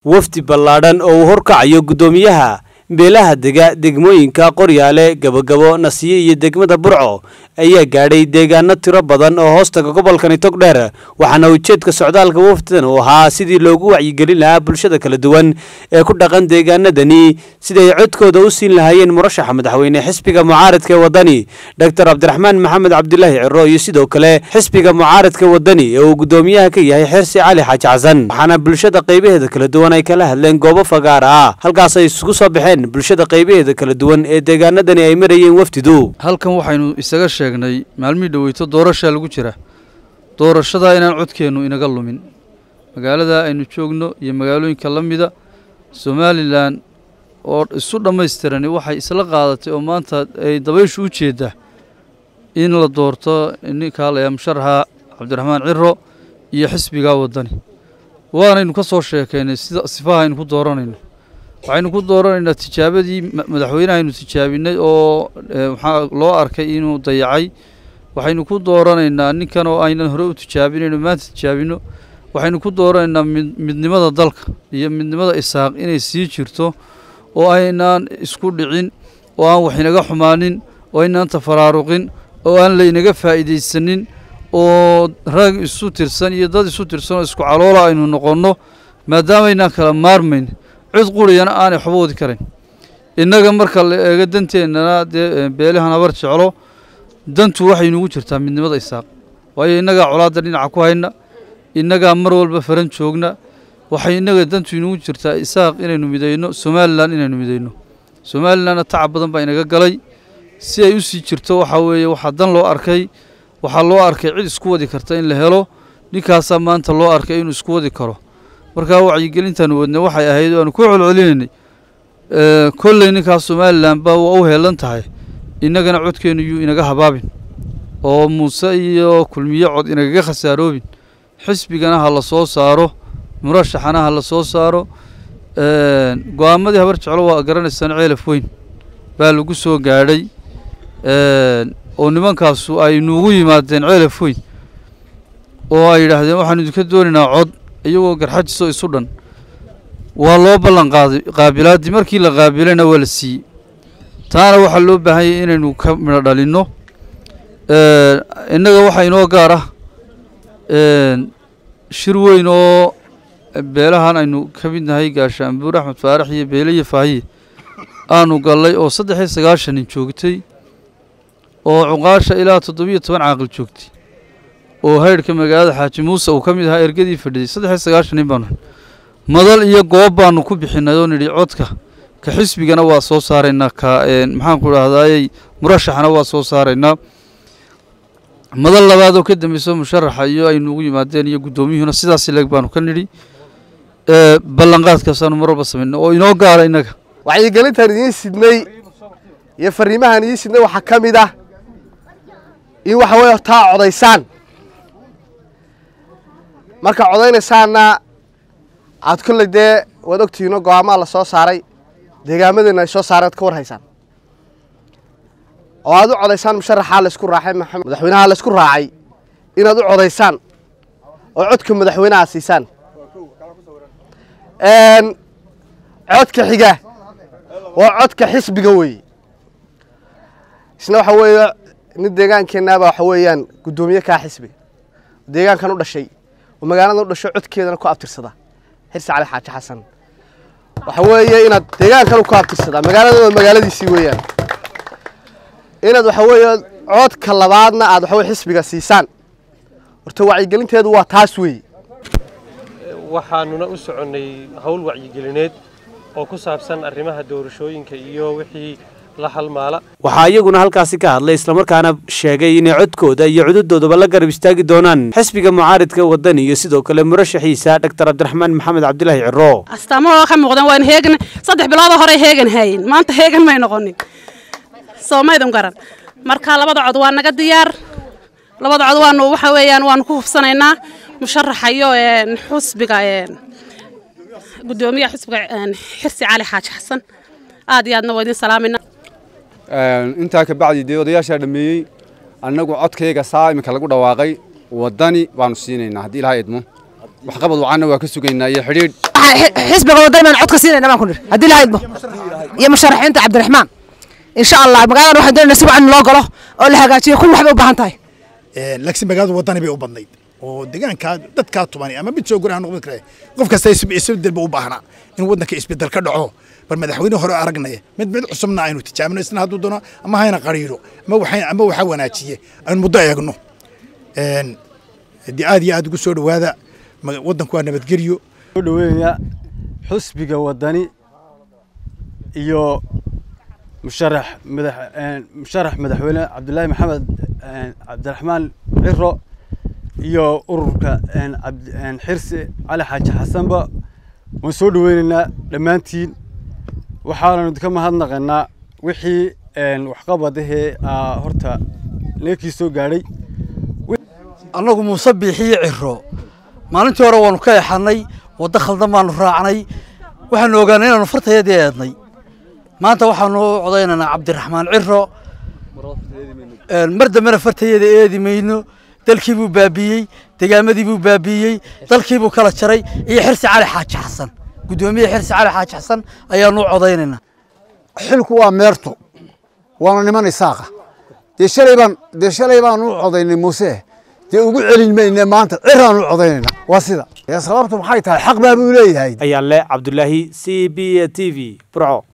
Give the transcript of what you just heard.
wafdi ballaadhan oo uu horkacayo guddoomiyaha beelaha dega degmooyinka qoryaale gabogabo nasiye iyo degmada burco ayaa gaadhay deegaano tiro badan oo hoostaga gobolkani togdheer waxaana ujeedka socdaalka wafdidan uu ahaa sidii loogu wacyigelin lahaa bulshada kala duwan ee ku dhaqan deegaanadani siday codkooda u siin lahaayeen murashaxa madaxweyne xisbiga mucaaradka ee wadani doctor cabdiraxmaan maxamed cabdilaahi ciro iyo sidoo kale xisbiga mucaaradka wadani ee uu guddoomiyaha ka yahay xirsi cali xaaji xasan waxaana bulshada qaybaheeda kala duwan ay kala hadleen goobo fagaar ah halkaas ay isugu soo baxeen bulshada qaybaheeda kala duwan ee deegaanadani ay marayeen wafdidu halkan waxaynu isaga sheegnay maalmihii dhoweyto doorashaa lagu jira doorashadaa inaan codkeennu inaga lumin magaalada aynu joogno iyo magaalooyinka la mida somalilan oo isu dhammaystirani waxay isla qaadatay oo maanta ay dabayshu u jeeddaa in la doorto ninkaa layaa musharaxa cabdiraxmaan ciro iyo xisbigaa waddani waanaynu ka soo sheekaynay sida sifaha aynu ku dooranayno waxaynu ku dooranaynaa tijaabadii madaxweynaha aynu tijaabinay oo maxaa loo arkay inuu dayacay waxaynu ku dooranaynaa ninkan oo aynan hore u tijaabinayno maanta tijaabino waxaynu ku dooranaynaa midnimada dalka iyo midnimada isaaq inay sii jirto oo aynaan isku dhicin oo aan wax inaga xumaanin oo aynaan tafaraaruqin oo aan laynaga faa'iidaysanin oo rag isu tirsan iyo dad isu tirsan oo isku caloola aynu noqonno maadaamaynaan kala maarmayn cid quriyana aanay waxba wadi karayn innaga marka la eego danteennana dee beelahan habar jeclo dantu waxay nugu jirtaa midnimada isaaq waayo innagaa colaadda dhinaca ku hayna innagaa mar walba faran joogna waxay innaga dantu inugu jirtaa isaaq inaynu midayno somalilan inaynu midayno somalilanna tacab badan baa inaga galay si ay u sii jirto waxaa weeye waxaa dan loo arkay waxaa loo arkay cid isku wadi karta in la helo ninkaasaa maanta loo arkay inuu isku wadi karo markaa wacyigelintaanu wadnay waxay ahayd o aanu ku celcelinaynay kolley ninkaas somalilan baa waa u heelan tahay innagana codkeennu yuu inaga habaabin oo muuse iyo kulmiye cod inagaga khasaaroobin xisbigana ha la soo saaro murashaxana ha la soo saaro go-aamadii habar jeclo waa garanaysaan ceelaf weyn baa lagu soo gaadhay oo nimankaasu ay nuugu yimaadeen ceelaf weyn oo ay yidhaahdeen waxaanu idinka doonaynaa cod iyagoo garxajiso isu dhan waa loo ballan qaaday qaabilaaddii markii la qaabilayna waa la siiyey taana waxaa loo baahanyay inaynu ka midho dhalinno innaga waxaa inoo gaar ah shir weyn oo beelahan aynu ka mid nahay gaashaanbuur axmed faarax iyo beele iyo faahiye aanu gallay oo saddex iyo sagaashanin joogtay oo cuqaasha ilaa toddobiyo toban caaqil joogtay oo haydhka magaalada xaaji muuse uu ka mid ahaa ergadii fadhiyey saddex iyo sagaashan nin baanu madal iyo goob baanu ku bixinay oo nidhi codka ka xisbigana waa soo saaraynaa ka maxaanku idhahdaayey murashaxana waa soo saaraynaa madal labaad oo ka dambeyso musharaxa iyo aynu ugu yimaadeen iyo guddoomiyuhuna sidaas leeg baanu ka nidhi ballanqaadkaasaanu mar walba samaynay oo inoo gaara innaga wacyigelintaan idiin sidnay iyo fariimahaan idiin sidnay waxaa ka mid ah in waxa weeye taa codaysaan marka codaynaysaanna aad kolley dee waad ogtihiino go-aamaa la soo saaray deegaamadeenna ay soo saareen ad ka war haysaan oo aad u codaysaan musharaxaa laysku raacay maxamed madaxweynaha laysku raacay inaad u codaysaan oo codka madaxweynaha siisaan codka xiga waa codka xisbiga weeye isna waxa weeye nin deegaankeennaaba waxa weeyaan guddoomiye kaa xisbiga deegaankan u dhashay oo magaalada u dhasho codkeedana ku abtirsada xirsi cali xaaji xasan waxa weeye inaad deegaankan ku abtirsadaa magaalada waa magaaladiisii weeyaan inaad waxa weeye codka labaadna aad waxa weye xisbiga siisaan horta wacyigelinteedu waa taas weeye waxaanuna u soconnay howl wacyigelineed oo ku saabsan arrimaha doorashooyinka iyo wixii la halmaala waxaa iyaguna halkaasi ka hadlay islamarkaana sheegay inay codkooda iyo cududoodaba la garab istaagi doonaan xisbiga mucaaridka wadani iyo sidoo kale murashaxiisa doctor cabdiraxmaan maxamed cabdilaahi ciro astaamahoo ka muuqdeen waan heegan saddex biloodoo hore heegan hayin maanta heegan may noqonin soo maydun garan marka labada cod waa naga diyaar labada cod waanu waxa weeyaan waanu ku hubsanaynaa musharaxayo xusbiga gudoomiyaha xusbiga xirsi cali xaaji xasan aad iyo aadna waa idin salaamayna intaa kabacdi dee odayaashaa dhameeyey annagu codkayga saa iminka lagu dhawaaqay waddani baanu siinaynaa haddii ilaha idmo waxqabad wacanna waa ka sugaynaa iyo xidhiidh xisbiga wadani baan cod ka siinayna baan ku nidhi haddii la haydmo iyo musharaxiinta cabdiraxmaan insha allah magaaladan waxaan doonayna si wacan loo galo oo la hagaajiyo kun waxbay u baahan tahay laakiin magaalada wadani bay u badnayd oo deegaankaa dadkaa tuman ama mid soo guraan noqon kare qof kasta isbedel ba u baahnaa in waddanka isbedel ka dhaco bal madaxweyne hore aragnaya mid mid cusubna aynu tijaabino isna hadduu doono ama hayna qariiro ama waxay ama waxa wanaajiye aynu muddo eegno haddii aad iyo aad ugu soo dhowaada waddanku waa nabadgelyo soo dhoweynaya xusbiga wadani iyo musharax madax musharax madaxweyne cabdullaahi maxamed cabdiraxmaan ciro iyo ururka xirsi cali xaaji xasanba waan soo dhoweynaynaa dhammaantiin waxaananu ka mahadnaqaynaa wixii waxqabadahee horta neekii soo gaadhay annagu muuse biixiyo ciro maalintii hore waanu ka exannay waddo khaldan baanu raacnay waxaanu ogaanay inaanu fartayadii eednay maanta waxaanu u codaynaynaa cabdiraxmaan ciro mar dambena fartayada eedi mayno dalkii buu baabiiyey degaamadii buu baabiiyey dalkii buu kala jaray iyo xirsi cali xaaji xasan guddoomiye xirsi cali xaaji xasan ayaanu u codaynaynaa xilku waa meerto waana niman isaaqa dee shalay baan dee shalay baan u codaynay muuse dee ugu celin mayne maanta ciraan u codaynayna waa sida sababtu maxay tahay xaq baa buu leeyahay ayaa le cabdulaahi c b t v burco